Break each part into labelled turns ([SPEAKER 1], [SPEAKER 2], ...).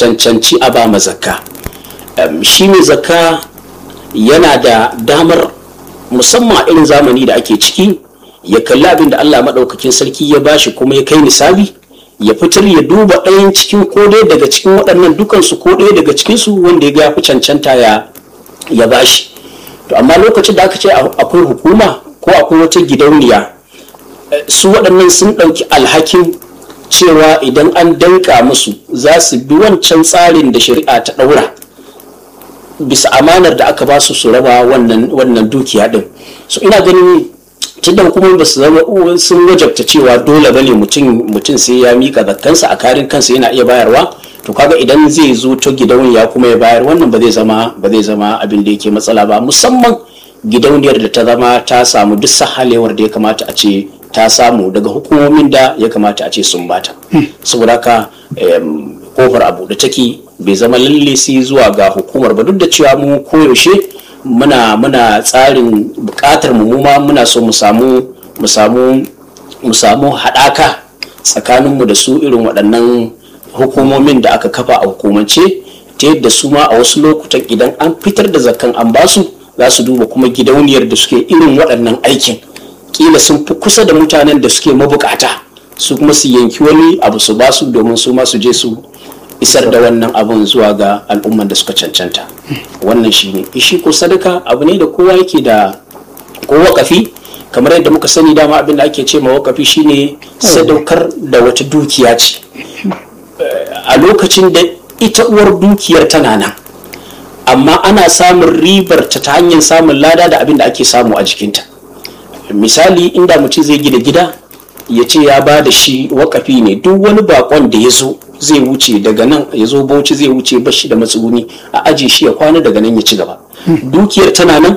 [SPEAKER 1] cancanci a ba zakka shi mai zakka yana da damar musamman a irin zamani da ake ciki ya kalli abin da Allah maɗaukakin sarki ya bashi kuma ya kai misali ya fitar ya duba ɗayan cikin ko ɗaya daga cikin waɗannan dukansu ko ɗaya daga cikinsu wanda ya ga fi cancanta ya ya bashi to amma lokacin da aka ce akwai hukuma ko akwai wata gidauniya su waɗannan sun ɗauki alhakin cewa idan an danka musu za su bi wancan tsarin da shari'a ta ɗaura bisa amanar da aka ba su su raba wannan dukiya ɗin so ina ganin tunda hukumar ba su zama sun wajabta cewa dole bane mutum sai ya mika zakkansa a karin kansa yana iya bayarwa to kaga idan zai zo ta gidauniya kuma ya bayar wannan ba zai zama ba zai zama abin da yake matsala ba musamman gidauniyar da ta zama ta samu duk sahalewar da ya kamata a ce ta samu daga hukumomin da ya kamata a ce sun bata saboda haka kofar abu da take bai zama lalle sai zuwa ga hukumar ba duk da cewa mu koyaushe muna muna tsarin bukatar mu ma muna so mu samu mu samu mu samu haɗaka tsakaninmu da su irin waɗannan hukumomin da aka kafa a hukumance ta yadda su ma a wasu lokutan idan an fitar da zakan an basu za su duba kuma gidauniyar da suke irin waɗannan aikin kila sun fi kusa da mutanen da suke mabukata su kuma su yanki wani abu su basu domin su ma su je su isar da wannan abun zuwa ga al'umman da suka cancanta wannan shi ne ishi ko sadaka abu ne da kowa yake da ko wakafi kamar yadda muka sani dama abin da ake ce ma wakafi shine sadaukar da wata dukiya ce a lokacin da ita uwar dukiyar tana nan amma ana samun ribar ta ta hanyar samun lada da abin da ake samu a jikinta misali inda mutum zai gida gida ya ce ya ba da shi wakafi ne duk wani bakon da ya zo zai wuce daga nan ya zo bauchi zai wuce bashi da matsuguni a aji shi ya kwana daga nan ya ci gaba dukiyar tana nan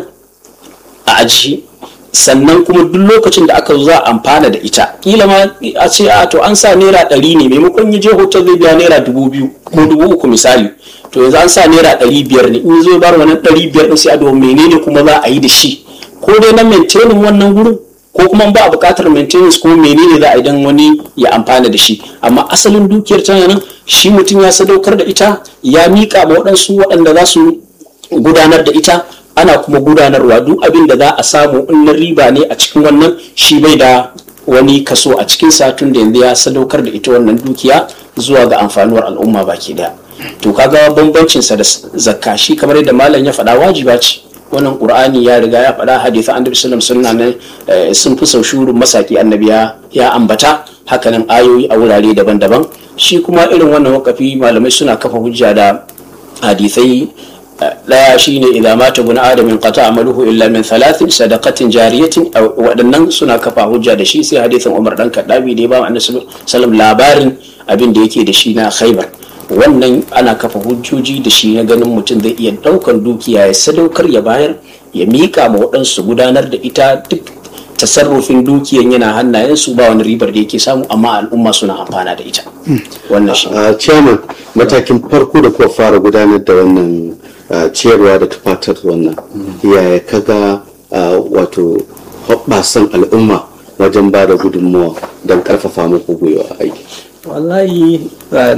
[SPEAKER 1] a aji sannan kuma duk lokacin da aka zo za a amfana da ita kila ma a ce a to an sa naira ɗari ne maimakon ya je hotel zai biya naira dubu biyu ko dubu uku misali to yanzu an sa naira ɗari biyar ne in zo bar wannan ɗari biyar ɗin sai a domin menene kuma za a yi da shi ko dai na maintaining wannan gurin ko kuma ba a buƙatar maintenance ko menene za a idan wani ya amfana da shi amma asalin dukiyar tana nan shi mutum ya sadaukar da ita ya miƙa ma waɗansu waɗanda za su gudanar da ita ana kuma gudanarwa duk abin da za a samu in na riba ne a cikin wannan shi bai da wani kaso a cikin satun da yanzu ya sadaukar da ita wannan dukiya zuwa ga amfanuwar al'umma baki daya to kaga bambancinsa da zakka shi kamar yadda malam ya faɗa wajiba ce wannan qur'ani ya riga ya faɗa hadisi annabi sallallahu alaihi wasallam sun fi sau shurun masaki annabi ya ambata hakanan ayoyi a wurare daban-daban shi kuma irin wannan wakafi malamai suna kafa hujja da hadisai daya shine idza mata ibn adam in qata amaluhu illa min thalathin sadaqatin jariyatin waɗannan suna kafa hujja da shi sai hadisin Umar dan Kaddabi da ya ba annabi sallallahu labarin abin da yake da shi na Khaibar wannan ana kafa hujjoji da shi na ganin mutum zai iya ɗaukar dukiya ya sadaukar ya bayar ya miƙa ma waɗansu gudanar da ita duk tasarrufin dukiyan yana hannayensu ba wani ribar da yake samu amma al'umma suna amfana da ita wannan shi
[SPEAKER 2] a chairman matakin farko da kuka fara gudanar da wannan ciyarwa da tufatar wannan yaya kaga wato hoɓɓasan al'umma wajen ba da gudunmawa don ƙarfafa muku gwiwa aiki
[SPEAKER 3] wallahi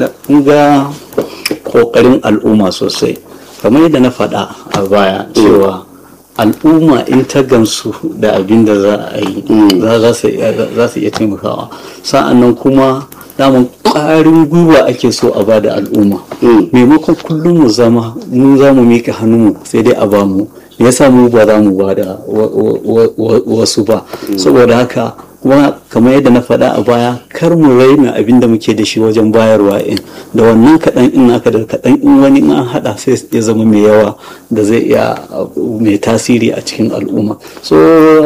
[SPEAKER 3] ga kokarin al'umma sosai kamar yadda na faɗa a baya cewa al'umma in ta gamsu da abin da za a yi za su iya taimakawa sa'annan kuma daman ƙarin gwiwa ake so a ba da al'umma maimakon kullum mu zama mu za mu miƙa hannunmu sai dai a ba mu ya sa mu ba za mu ba da wasu ba saboda haka kuma kamar yadda na faɗa a baya kar mu raina abin da muke da shi wajen bayarwa in da wannan kaɗan in aka da kaɗan in wani in an haɗa sai ya zama mai yawa da zai iya mai tasiri a cikin al'umma so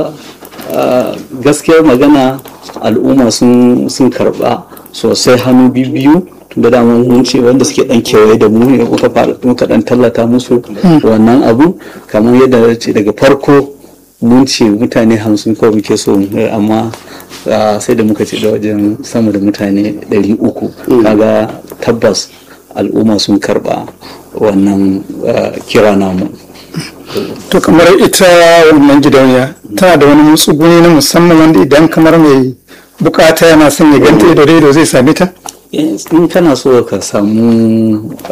[SPEAKER 3] gaskiyar magana al'umma sun karɓa sosai hannu biyu da dama mun ce wanda suke dan kewaye da mu ne muka fara muka dan tallata musu wannan abu kamar yadda ce daga farko mun ce mutane hamsin kawai muke so amma sai da muka ce da wajen sama da mutane ɗari uku kaga tabbas al'umma sun karba wannan kira namu
[SPEAKER 4] to kamar ita wannan gidauniya tana da wani matsuguni na musamman wanda idan kamar mai bukata yana son ya ganta ido da ido zai same ta
[SPEAKER 3] in kana so ka samu